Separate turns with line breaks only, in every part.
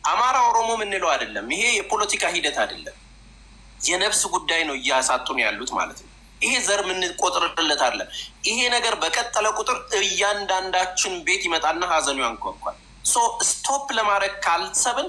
አማራ ኦሮሞ የምንለው አይደለም። ይሄ የፖለቲካ ሂደት አይደለም። የነፍስ ጉዳይ ነው እያሳጡን ያሉት ማለት ነው። ይሄ ዘር የምንቆጥርለት አይደለም። ይሄ ነገር በቀጠለ ቁጥር እያንዳንዳችን ቤት ይመጣና ሀዘኑ ያንኳኳል። ሶ ስቶፕ ለማድረግ ካልሰብን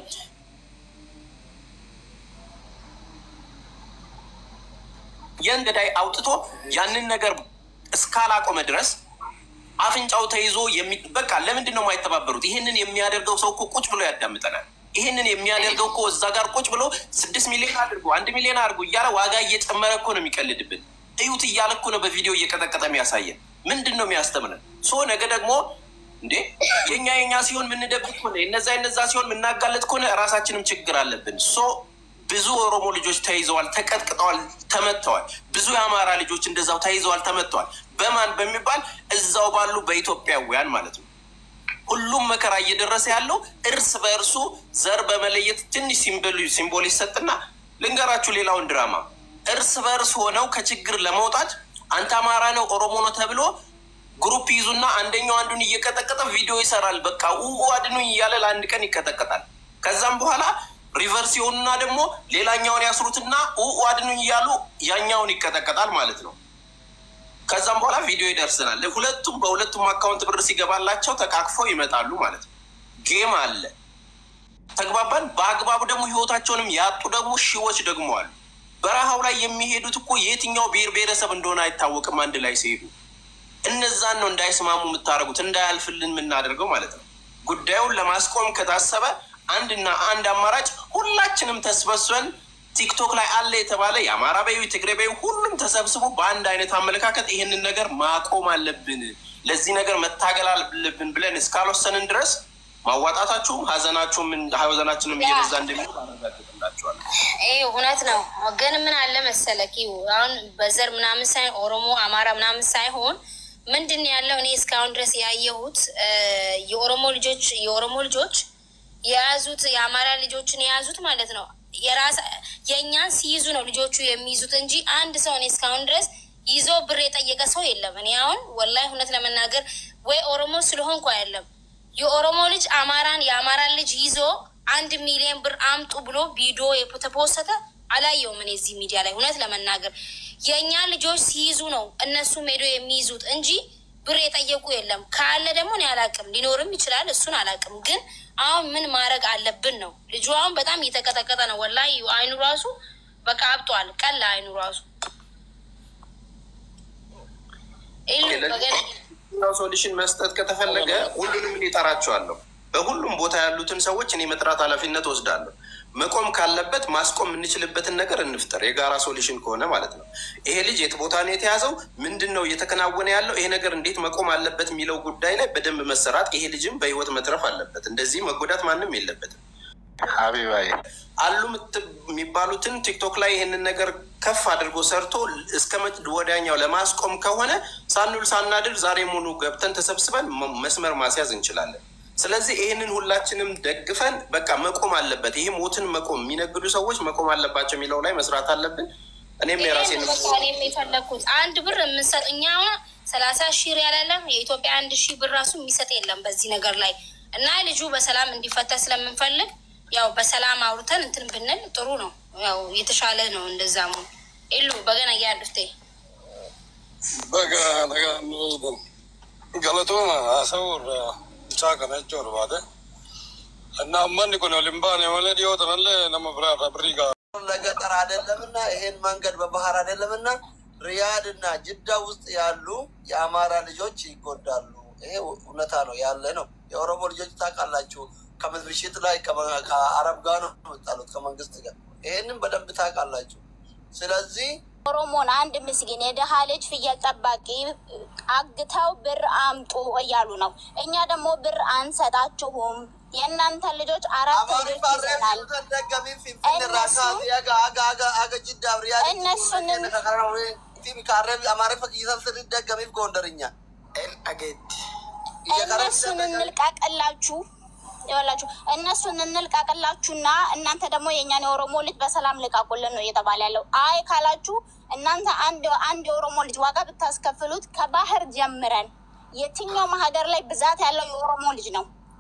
የእንገዳይ አውጥቶ ያንን ነገር እስካላቆመ ድረስ አፍንጫው ተይዞ የሚ በቃ ለምንድን ነው የማይተባበሩት? ይህንን የሚያደርገው ሰው እኮ ቁጭ ብሎ ያዳምጠናል። ይህንን የሚያደርገው እኮ እዛ ጋር ቁጭ ብሎ ስድስት ሚሊዮን አድርጎ አንድ ሚሊዮን አድርጎ እያለ ዋጋ እየጨመረ እኮ ነው የሚቀልድብን። እዩት እያለ እኮ ነው በቪዲዮ እየቀጠቀጠ የሚያሳየን። ምንድን ነው የሚያስተምረን? ሶ ነገ ደግሞ እንዴ የኛ የኛ ሲሆን የምንደብቅ ከሆነ የነዛ የነዛ ሲሆን የምናጋለጥ ከሆነ ራሳችንም ችግር አለብን። ሶ ብዙ ኦሮሞ ልጆች ተይዘዋል፣ ተቀጥቅጠዋል፣ ተመተዋል። ብዙ የአማራ ልጆች እንደዛው ተይዘዋል፣ ተመተዋል። በማን በሚባል እዛው ባሉ በኢትዮጵያውያን ማለት ነው። ሁሉም መከራ እየደረሰ ያለው እርስ በእርሱ ዘር በመለየት ትንሽ ሲምቦል ይሰጥና ልንገራችሁ ሌላውን ድራማ እርስ በእርስ ሆነው ከችግር ለመውጣት አንተ አማራ ነው ኦሮሞ ነው ተብሎ ግሩፕ ይዙና አንደኛው አንዱን እየቀጠቀጠ ቪዲዮ ይሰራል። በቃ ው አድኑኝ እያለ ለአንድ ቀን ይቀጠቀጣል። ከዛም በኋላ ሪቨርስ የሆኑና ደግሞ ሌላኛውን ያስሩትና ው አድኑኝ እያሉ ያኛውን ይቀጠቀጣል ማለት ነው። ከዛም በኋላ ቪዲዮ ይደርስናል። ሁለቱም በሁለቱም አካውንት ብር ሲገባላቸው ተቃቅፈው ይመጣሉ ማለት ነው። ጌም አለ። ተግባባን። በአግባቡ ደግሞ ህይወታቸውንም ያጡ ደግሞ ሺዎች ደግሞ አሉ። በረሃው ላይ የሚሄዱት እኮ የትኛው ብሔር ብሔረሰብ እንደሆነ አይታወቅም። አንድ ላይ ሲሄዱ እነዛን ነው እንዳይስማሙ የምታደርጉት እንዳያልፍልን የምናደርገው ማለት ነው። ጉዳዩን ለማስቆም ከታሰበ አንድና አንድ አማራጭ ሁላችንም ተስበስበን ቲክቶክ ላይ አለ የተባለ የአማራ በዩ ትግሬ በዩ ሁሉም ተሰብስቦ በአንድ አይነት አመለካከት ይህንን ነገር ማቆም አለብን፣ ለዚህ ነገር መታገል አለብን ብለን እስካልወሰንን ድረስ ማዋጣታችሁም ሀዘናችሁም ሀዘናችንም እየበዛ እንደሚሆን አረጋግጥላችኋለሁ።
ይህ እውነት ነው። ግን ምን አለ መሰለህ አሁን በዘር ምናምን ሳይሆን ኦሮሞ አማራ ምናምን ሳይሆን ምንድን ነው ያለው እኔ እስካሁን ድረስ ያየሁት የኦሮሞ ልጆች የኦሮሞ ልጆች የያዙት የአማራ ልጆችን የያዙት ማለት ነው የራስ የእኛን ሲይዙ ነው ልጆቹ የሚይዙት እንጂ አንድ ሰው እኔ እስካሁን ድረስ ይዞ ብር የጠየቀ ሰው የለም። እኔ አሁን ወላሂ እውነት ለመናገር ወይ ኦሮሞ ስለሆንኩ አይደለም የኦሮሞ ልጅ አማራን የአማራን ልጅ ይዞ አንድ ሚሊዮን ብር አምጡ ብሎ ቪዲዮ የተፖሰተ አላየውም። እኔ እዚህ ሚዲያ ላይ እውነት ለመናገር የእኛ ልጆች ሲይዙ ነው እነሱም ሄዶ የሚይዙት እንጂ ብር የጠየቁ የለም። ካለ ደግሞ እኔ አላቅም፣ ሊኖርም ይችላል። እሱን አላቅም። ግን አሁን ምን ማድረግ አለብን ነው። ልጁ አሁን በጣም እየተቀጠቀጠ ነው። ወላሂ አይኑ ራሱ በቃ አብጧል። ቀላ አይኑ ራሱ
ሶሉሽን መስጠት ከተፈለገ ሁሉንም እኔ እጠራቸዋለሁ። በሁሉም ቦታ ያሉትን ሰዎች እኔ መጥራት ኃላፊነት ወስዳለሁ። መቆም ካለበት ማስቆም የምንችልበትን ነገር እንፍጠር፣ የጋራ ሶሉሽን ከሆነ ማለት ነው። ይሄ ልጅ የት ቦታ ነው የተያዘው? ምንድን ነው እየተከናወነ ያለው? ይሄ ነገር እንዴት መቆም አለበት የሚለው ጉዳይ ላይ በደንብ መሰራት፣ ይሄ ልጅም በህይወት መትረፍ አለበት። እንደዚህ መጎዳት ማንም የለበትም።
ሀቢባዬ
አሉ የሚባሉትን ቲክቶክ ላይ ይህንን ነገር ከፍ አድርጎ ሰርቶ እስከ ወዲያኛው ለማስቆም ከሆነ ሳንውል ሳናድር ዛሬ ሙሉ ገብተን ተሰብስበን መስመር ማስያዝ እንችላለን። ስለዚህ ይህንን ሁላችንም ደግፈን በቃ መቆም አለበት። ይህ ሞትን መቆም የሚነግዱ ሰዎች መቆም አለባቸው የሚለው ላይ መስራት አለብን። እኔም የራሴ
እኔም የፈለግኩት አንድ ብር የምንሰጥ እኛ አሁን ሰላሳ ሺህ ሪያል ያለ የኢትዮጵያ አንድ ሺህ ብር ራሱ የሚሰጥ የለም በዚህ ነገር ላይ እና ልጁ በሰላም እንዲፈታ ስለምንፈልግ ያው በሰላም አውርተን እንትን ብንል ጥሩ ነው። ያው የተሻለ ነው። እንደዛ ሙ ኢሉ በገና ያሉት
በጋ ገለቶማ ሀሰው ብቻ ከነጭ ወርባደ እና አመን ኮን ሊምባን የሆነ ዲዮተነለ ነመ ብራ ብሪጋ
ለገጠር አይደለምና ይሄን መንገድ በባህር አይደለምና ሪያድ እና ጅዳ ውስጥ ያሉ የአማራ ልጆች ይጎዳሉ። ይሄ እውነታ ነው ያለ ነው። የኦሮሞ ልጆች ታውቃላችሁ፣ ከምሽት ላይ ከአረብ ጋር ነው የምጣሉት ከመንግስት ጋር። ይሄንን በደንብ ታውቃላችሁ። ስለዚህ
ኦሮሞን አንድ ምስኪን የደሃ ልጅ ፍየል ጠባቂ አግተው ብር አምጡ እያሉ ነው። እኛ ደግሞ ብር አንሰጣችሁም። የእናንተ ልጆች አራት ልጆች ይዘናል። እነሱን እንልቀቅላችሁ ይኸውላችሁ እነሱን እንልቀቅላችሁና እናንተ ደግሞ የእኛን የኦሮሞ ልጅ በሰላም ልቃቁልን ነው እየተባለ ያለው። አይ ካላችሁ እናንተ አንድ አንድ የኦሮሞ ልጅ ዋጋ ብታስከፍሉት ከባህር ጀምረን የትኛውም ሀገር ላይ ብዛት ያለው የኦሮሞ ልጅ ነው።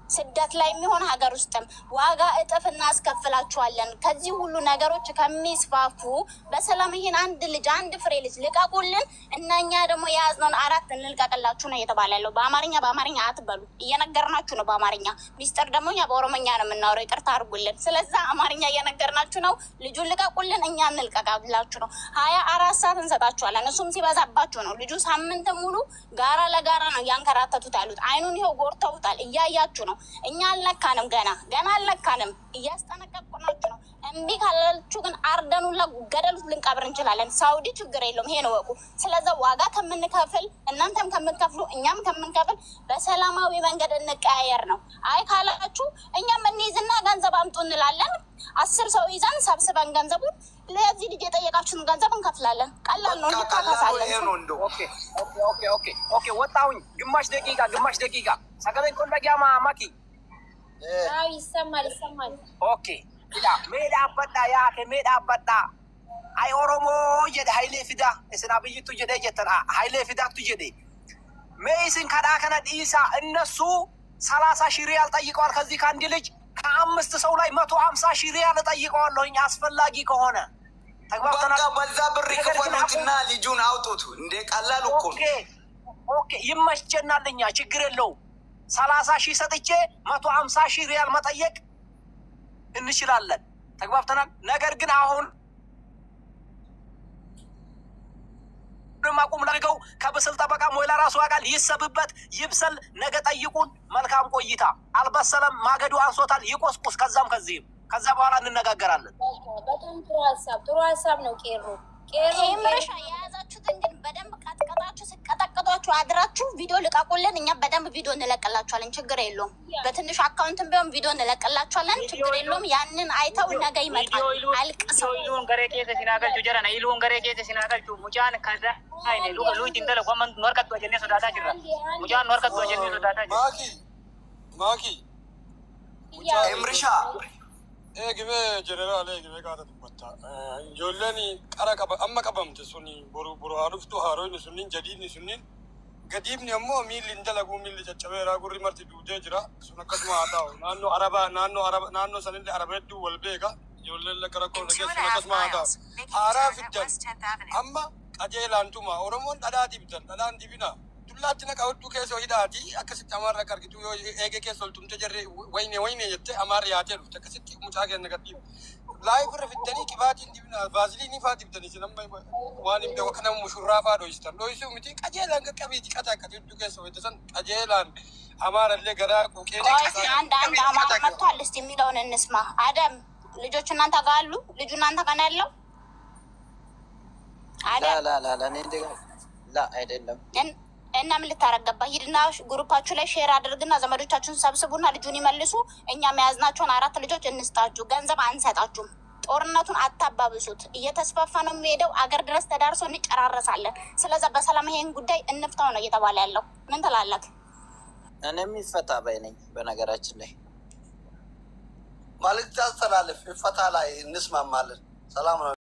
ስደት ላይ የሚሆን ሀገር ውስጥም ዋጋ እጥፍ እናስከፍላችኋለን። ከዚህ ሁሉ ነገሮች ከሚስፋፉ በሰላም ይህን አንድ ልጅ አንድ ፍሬ ልጅ ልቀቁልን እና እኛ ደግሞ የያዝነውን አራት እንልቀቅላችሁ ነው እየተባለ ያለው። በአማርኛ በአማርኛ አትበሉ፣ እየነገርናችሁ ነው በአማርኛ ሚስጥር ደግሞ እኛ በኦሮሞኛ ነው የምናወራው። ይቅርታ አድርጉልን። ስለዛ አማርኛ እየነገርናችሁ ነው። ልጁን ልቀቁልን፣ እኛ እንልቀቃላችሁ ነው። ሀያ አራት ሰዓት እንሰጣችኋለን። እሱም ሲበዛባችሁ ነው። ልጁ ሳምንት ሙሉ ጋራ ለጋራ ነው እያንከራተቱት ያሉት። አይኑን ይኸው ጎርተውታል፣ እያያችሁ ነው። እኛ አልነካንም፣ ገና ገና አልነካንም። እያስጠነቀቅናችሁ ነው። እምቢ ካላችሁ ግን አርደኑ ገደሉ ልንቀብር እንችላለን። ሳውዲ ችግር የለውም፣ ይሄን እወቁ። ስለዛ ዋጋ ከምንከፍል እናንተም ከምንከፍሉ እኛም ከምንከፍል በሰላማዊ መንገድ እንቀያየር ነው። አይ ካላችሁ እኛም እንይዝና ገንዘብ አምጡ እንላለን። አስር ሰው ይዘን ሰብስበን ገንዘቡን ለዚህ ልጅ የጠየቃችሁን ገንዘብ እንከፍላለን። ቀላል ነው፣ እንካካሳለን።
ኦኬ ኦኬ ኦኬ ኦኬ ኦኬ ወጣሁኝ። ግማሽ ደቂቃ ግማሽ ደቂቃ ሰገበኝ ቆለጊያማ ማኪ
አዎ ይሰማል፣ ይሰማል።
ኦኬ ila mee dhaabbadha yaake mee dhaabbadha ay oromoo jedhe hayilee fida isin abiyyittu jedhee jettan hayilee fidaattu jedhe mee isin kadhaa kana dhiisa እነሱ ሰላሳ ሺህ ሪያል ጠይቀዋል ከዚህ ከአንድ ልጅ ከአምስት ሰው ላይ መቶ ሀምሳ ሺህ ሪያል እጠይቀዋለሁኝ አስፈላጊ ከሆነ ተግባብተናል
በቃ በዛ ብር ክፈሉትና ልጁን አውጡት። እንደ ቀላል እኮ
ኦኬ
ነው።
ኦኬ ይመቸናል እኛ ችግር የለውም ሰላሳ ሺህ ሰጥቼ መቶ ሀምሳ ሺህ ሪያል መጠየቅ እንችላለን። ተግባብተናል። ነገር ግን አሁን ማቁም ላድርገው ከብስል ጠበቃ ሞይላ ራሱ ያውቃል። ይሰብበት ይብሰል። ነገ ጠይቁን። መልካም ቆይታ። አልበሰለም፣ ማገዱ አንሶታል። ይቆስቁስ። ከዛም ከዚህም ከዛ በኋላ እንነጋገራለን።
በጣም ጥሩ ሀሳብ፣ ጥሩ ሀሳብ ነው። ቄሮ ቄሮ
ይህ ምርሻ የያዛችሁትን ግን በደንብ ቀጥቀጣችሁ ስቀጠቅጧችሁ አድራችሁ ቪዲዮ ልቀቁልን። እኛ በደንብ ቪዲዮ እንለቅላችኋለን። ችግር የለውም። በትንሹ አካውንትም ቢሆን ቪዲዮ እንለቅላችኋለን። ችግር የለውም። ያንን አይተው ነገ ይመጣል። አልቅሰው
iluun garee keessa sinaa galchu jedhana iluun garee keessa sinaa galchu mucaan kaza ayne luka luuti intala kwamman nu harkattu jennee sodaataa jirra mucaan nu harkattu jennee sodaataa jirra
ማኪ ማኪ
ኤምርሻ
eegime jeneraal eegime qaata dubbata ijoolleen qara qaba amma qabamte suni boru boru haa dhuftu haaroyni sunnin jadiidni sunnin gadiibni ammoo miilli hin dalaguu miilli caccabeeraa gurri marti duudee jira sun akkasuma haa ta'u naannoo arabaa naannoo araba naannoo sanillee araba hedduu wal beeka ijoolleen lakka rakkoo dhageessu sun akkasuma haa ta'u haaraa fiddan amma qajeelaantuma oromoon dhadhaa dibdan dhadhaan dibina dullaatti naqa hedduu keessa hidhaati akkasitti amaarra akka argitu yoo eege keessa oltumte jarre wayne wayne jette amaarra yaatee dhufte akkasitti mucaa keenya gadhiibu laayif irra fiddanii qibaatiin dibina vaaziliinii faa dibdanii sin amma waan hin beeku kana mushurraa faa dhoysitan dhoysuu miti qajeelaan qaqqabiiti qata akkati hedduu keessa hojjete san qajeelaan amaarallee garaa quuqee
ቆይ እስኪ አንድ አንድ አማራ መጥቷል። እስቲ የሚለውን እንስማ። አደም ልጆች እናንተ ጋር አሉ? ልጁ እናንተ ጋር ነው ያለው? አደም
ላላላ እኔ እንደ ላ አይደለም
እን- እና ምን ልታረግ ገባ? ሂድና ግሩፓችሁ ላይ ሼር አድርግና ዘመዶቻችሁን ሰብስቡና ልጁን ይመልሱ። እኛ መያዝናቸውን አራት ልጆች እንስጣችሁ፣ ገንዘብ አንሰጣችሁም። ጦርነቱን አታባብሱት። እየተስፋፋ ነው የሚሄደው። አገር ድረስ ተዳርሶ እንጨራረሳለን። ስለዛ በሰላም ይሄን ጉዳይ እንፍታው ነው እየተባለ ያለው። ምን ትላለህ?
እኔ የሚፈታ ባይ ነኝ። በነገራችን ላይ
መልዕክት አስተላልፍ። ይፈታ ላይ እንስማማለን። ሰላም ነው።